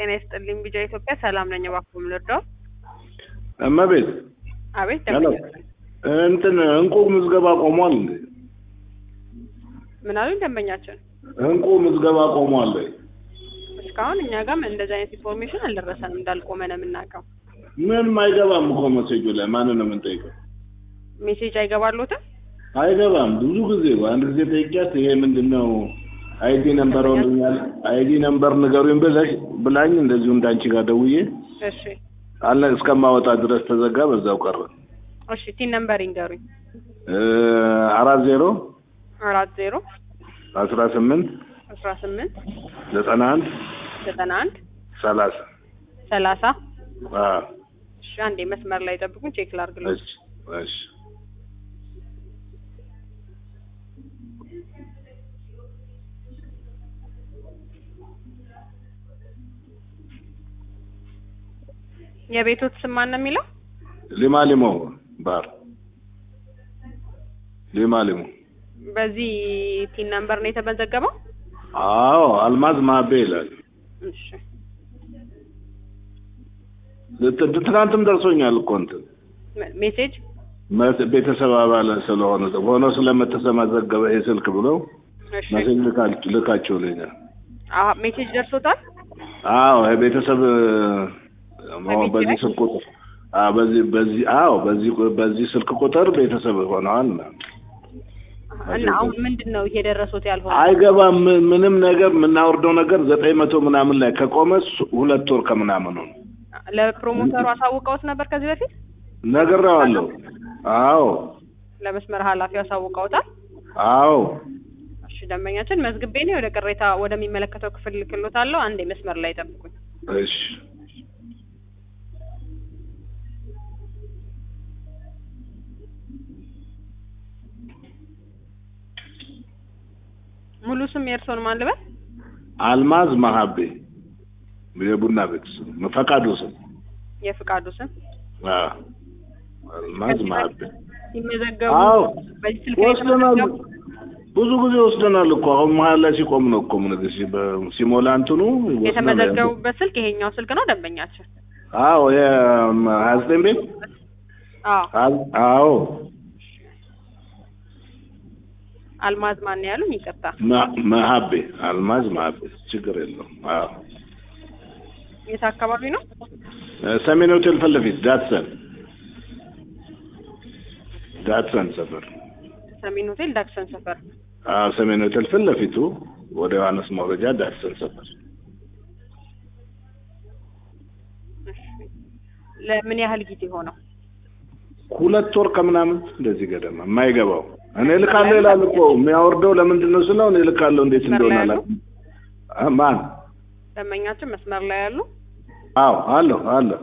ጤና ይስጥልኝ ቢጃ ኢትዮጵያ ሰላም ነኝ። እባክዎ ምን ልርዳው? እመቤት አቤት ሄሎ ደንበኛ እንትን እንቁ ምዝገባ ቆሟል እንዴ? ምን አሉኝ ደንበኛችን? እንቁ ምዝገባ ቆሟል። እስካሁን እኛ ጋርም እንደዚህ አይነት ኢንፎርሜሽን አልደረሰንም። እንዳልቆመ ነው የምናውቀው። ምንም አይገባም እኮ መሴጁ ላይ ማንን ነው የምንጠይቀው? ሜሴጅ አይገባሎትም? አይገባም። ብዙ ጊዜ አንድ ጊዜ ጠይቂያት ይሄ ምንድን ነው አይዲ ነምበር ሆንኛል አይዲ ነምበር ንገሩኝ ብለሽ ብላኝ እንደዚሁ እንዳንቺ ጋር ደውዬ እሺ አለ እስከማወጣ ድረስ ተዘጋ፣ በዛው ቀረ። እሺ ቲን ነምበር ይንገሩኝ። እ አራት ዜሮ አራት ዜሮ አስራ ስምንት አስራ ስምንት ዘጠና አንድ ዘጠና አንድ ሰላሳ ሰላሳ አዎ እሺ አንዴ መስመር ላይ ጠብቁኝ፣ ቼክ ላድርግልዎት። እሺ እሺ የቤቶት ስም ማን ነው የሚለው? ሊማ ሊሞ ባር ሊማ ሊሞ በዚህ ቲን ነምበር ነው የተመዘገበው? አዎ አልማዝ ማቤ ይላል። እሺ ት- ትናንትም ደርሶኛል እኮ እንትን ሜ- ሜሴጅ መ- ቤተሰብ አባል ስለሆነ ሆኖ ስለምትሰመዘገበ ይሄ ስልክ ብለው እሺ መሴጅ ልካ- ልካችሁልኛል። አሀ ሜሴጅ ደርሶታል? አዎ የቤተሰብ መሆን በቤት በዚህ ላይ? ስልክ ቁጥር አዎ በዚህ በዚህ አዎ በዚህ ቁ- በዚህ ስልክ ቁጥር ቤተሰብ ሆነዋል። እና አሁን ምንድን ነው እየደረሱት ያልሆነ? አይገባም ም- ምንም ነገር የምናወርደው ነገር ዘጠኝ መቶ ምናምን ላይ ከቆመ ሱ- ሁለት ወር ከምናምኑ ነው። ለፕሮሞተሩ አሳውቀውት ነበር ከዚህ በፊት? ነግሬዋለሁ። አዎ ለመስመር ኃላፊው አሳውቀውታል? አዎ እሺ ደንበኛችን መዝግቤ ነው ወደ ቅሬታ ወደሚመለከተው ክፍል ልክሎታለሁ። አንዴ መስመር ላይ ጠብቁኝ። እሺ ሙሉ ስም የእርስዎን ማን ልበል? አልማዝ መሀቤ የቡና ቤት ስም ፈቃዱ ስም የፍቃዱ ስም አዎ አልማዝ መሀቤ ሲመዘገቡ አዎ በዚህ ስልክ ነው ወስደናል። የተመዘገቡ? ብዙ ጊዜ ወስደናል እኮ አሁን መሀል ላይ ሲቆም ነው እኮ ምን ጊዜ በ- ሲሞላ እንትኑ ወስደናል። የተመዘገቡበት ስልክ ይሄኛው ስልክ ነው ደንበኛችን? አዎ የሀያ ዘጠኝ ቤት አዎ አል- አዎ አልማዝ ማን ነው ያሉኝ? ይቅርታ መ- መሀቤ አልማዝ መሀቤ ችግር የለውም። አዎ የት አካባቢ ነው? ሰሜን ሆቴል ፊት ለፊት ዳትሰን ዳትሰን ሰፈር ሰሜን ሆቴል ዳክሰን ሰፈር። አዎ ሰሜን ሆቴል ፊት ለፊቱ ወደ ዮሐንስ መውረጃ ዳትሰን ሰፈር እሺ። ለምን ያህል ጊዜ ሆነው? ሁለት ወር ከምናምን እንደዚህ ገደማ የማይገባው እኔ ልካለሁ ይላል እኮ የሚያወርደው ለምንድን ነው ስለው እኔ ልካለሁ እንዴት መስመር እንደሆነ ላይ ያሉ? አላውቅም። አ- ማን ደንበኛችን መስመር ላይ ያሉ? አዎ አለሁ አለሁ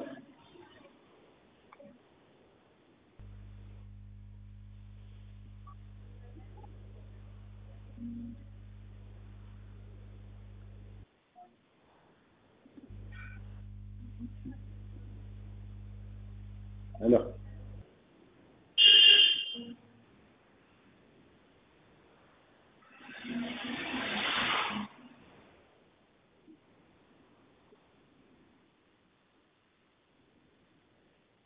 ሄሎ